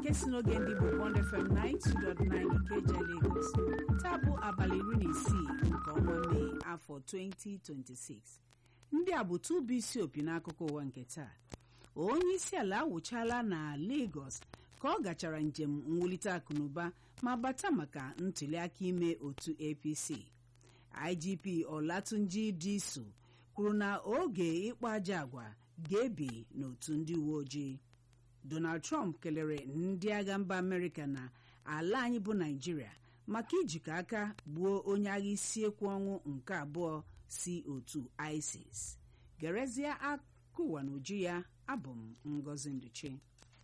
nke si n'oge ndị bụ Bond FM 92.9 Ikeja Lagos taa bụ abalị iri na isii nke ọnwa Mee afọ 2026 ndị a bụ tụbụ isi opi n'akụkọ ụwa nke taa onye isi ala awụchala na Lagos ka ọ gachara njem mwulite akụnụba ma bata maka ntụliaka ime otu APC IGP Olatunji Disu kwuru na oge ịkpa aja agwa ga-ebi n'otu ndị uwe ojii Donald Trump kelere ndị agha mba Amerịka na ala anyị bụ Naịjirịa maka ijikọ aka gbuo onye agha isi ekwu ọnwụ nke abụọ si otu ISIS gerezie akụwa n'uju ya abụ m Ngozi Nduchi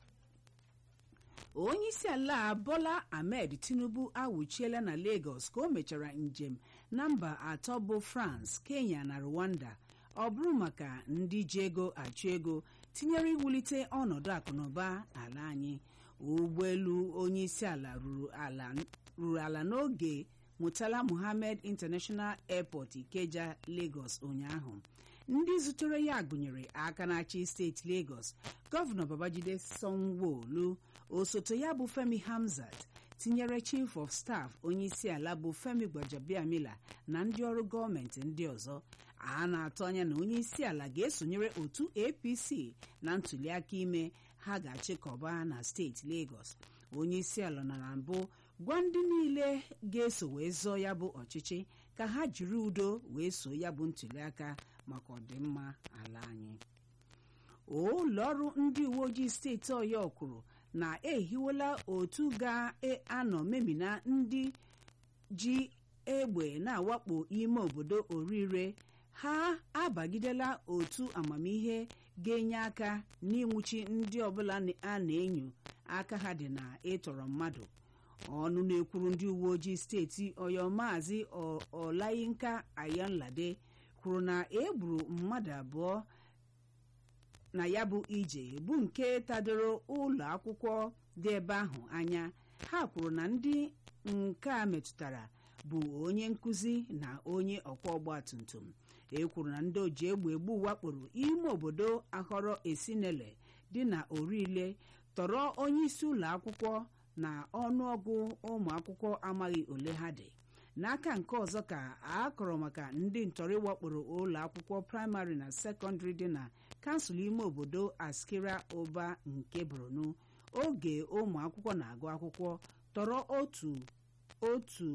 onye isi ala Bola Ahmed Tinubu awụchiela na Lagos ka o mechara njem na mba atọ bụ France Kenya na Rwanda ọ bụrụ maka ndị ji ego achụ ego tinyere iwulite ọnọdụ akụnụba ala anyị ụgbọelu onye isi ala ruru ala n'oge Murtala Muhammed International Airport Ikeja Lagos ụnyaahụ ndị zutere ya gụnyere aka na-achị steeti Lagos gọvanọ Babajide Sanwo-Olu osote ya bụ Femi Hamzat tinyere chief of staff onye isi ala bụ Femi Gbajabiamila na ndị ọrụ gọọmenti ndị ọzọ a na-atụ anya na onye isi ala ga-esonyere otu APC na ntụliaka ime ha ga-achịkọba na steeti Lagos onye isi ala na na mbụ gwa ndị niile ga-eso wee zọọ ya bụ ọchịchị ka ha jiri udo wee so ya bụ ntụliaka maka ọdịmma ala anyị ụlọọrụ ndị uwe ojii steeti Ọyọ kwuru na ehiwela otu ga-anọ memina ndị ji egbe na-awakpo ime obodo orire ha abagidela otu amamihe ga-enye aka n'ịnwụchi ndị ọbụla a na-enyo aka ha dị na ịtọrọ mmadụ ọnụ na-ekwuru ndị uwe ojii steeti Ọyọ maazị Ọlayinka Ayanlade kwuru na egburu mmadụ abụọ na ya bụ ije bụ nke tadoro ụlọ akwụkwọ dị ebe ahụ anya ha kwuru na ndị nke a metụtara bụ onye nkụzi na onye ọkwọ ọgba tum tum e kwuru na ndị oji egbe egbu wakporo ime obodo ahọrọ esinele dị na orile tọrọ onye isi ụlọ akwụkwọ na ọnụọgụ ụmụ akwụkwọ amaghị ole ha dị n'aka nke ọzọ ka a kọrọ maka ndị ntọrọ wakporo ụlọ akwụkwọ praịmarị na sekọndịrị dị na kansụl ime obodo askira ụba nke borno oge ụmụ akwụkwọ na-agụ akwụkwọ tọrọ otu otu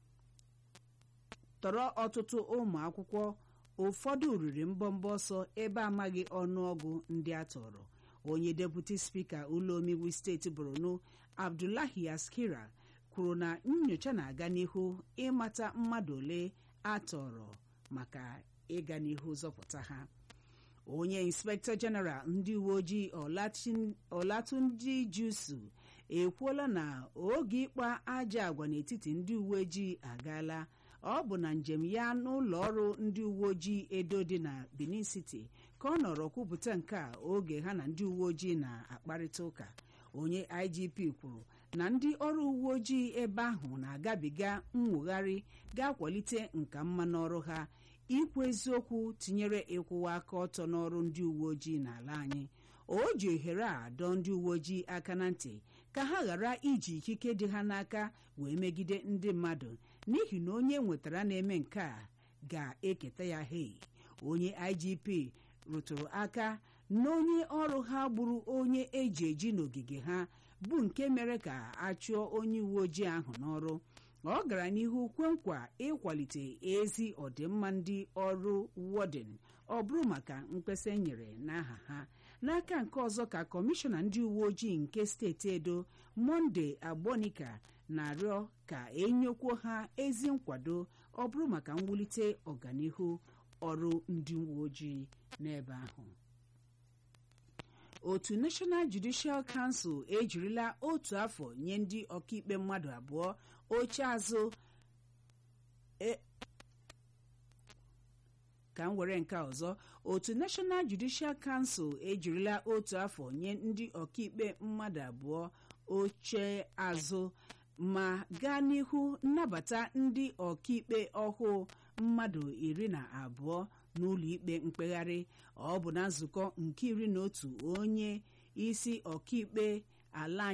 tọrọ ọtụtụ ụmụ akwụkwọ ụfọdụ riri mbọmbọ ọsọ ebe amaghị ọnụọgụ ndị a tọrọ onye deputi spika ụlọ omeiwu steeti borno abdullahi askira kwuru na nyocha na-aga n'ihu ịmata mmadụ ole a tọrọ maka ịga n'ihu zọpụta ha onye inspektọ jeneral ndị uwe ojii ọlatunji jusu ekwuola na oge ịkpa aja agwa n'etiti ndị uwe ojii agaala ọ bụ na njem ya n'ụlọ ọrụ ndị uwe ojii edo dị na benin city ka ọ nọrọ kwupụta nke a oge ha na ndị uwe ojii na-akparịta ụka onye igp kwuru na ndị ọrụ uwe ojii ebe ahụ na-agabiga nwogharị ga-akwalite nka mma n'ọrụ ha ikwu eziokwu tinyere ịkwụwa aka ọtọ n'ọrụ ndị uwe ojii n'ala anyị o ji ohere a dọọ ndị uwe ojii aka na ntị ka ha ghara iji ikike dị ha n'aka wee megide ndị mmadụ n'ihi na onye nwetara na-eme nke a ga-eketa ya hei onye IGP rụtụrụ aka na onye ọrụ ha gburu onye eji eji n'ogige ha bụ nke mere ka a chụọ onye uwe ojii ahụ n'ọrụ ọ gara n'ihu kwe nkwa ịkwalite ezi ọdịmma ndị ọrụ wọden ọ bụrụ maka mkpesa e nyere n'aha ha n'aka nke ọzọ ka kọmishọna ndị uwe ojii nke steeti edo monde agbonika na-arịọ ka enyekwuo ha ezi nkwado ọ bụrụ maka mwulite ọganihu ọrụ ndị uwe ojii n'ebe ahụ otu National Judicial Council ejirila otu afọ nye ndị ọkaikpe mmadụ abụọ oche azụ ka m were nke ọzọ otu National Judicial Council ejirila otu afọ nye ndị ọkaikpe mmadụ abụọ oche azụ ma gaa n'ihu nnabata ndị ọkaikpe ọhụụ mmadụ iri na abụọ n'ụlọ ikpe mkpegharị ọ bụ na nzukọ nke iri na otu onye isi ọkaikpe ala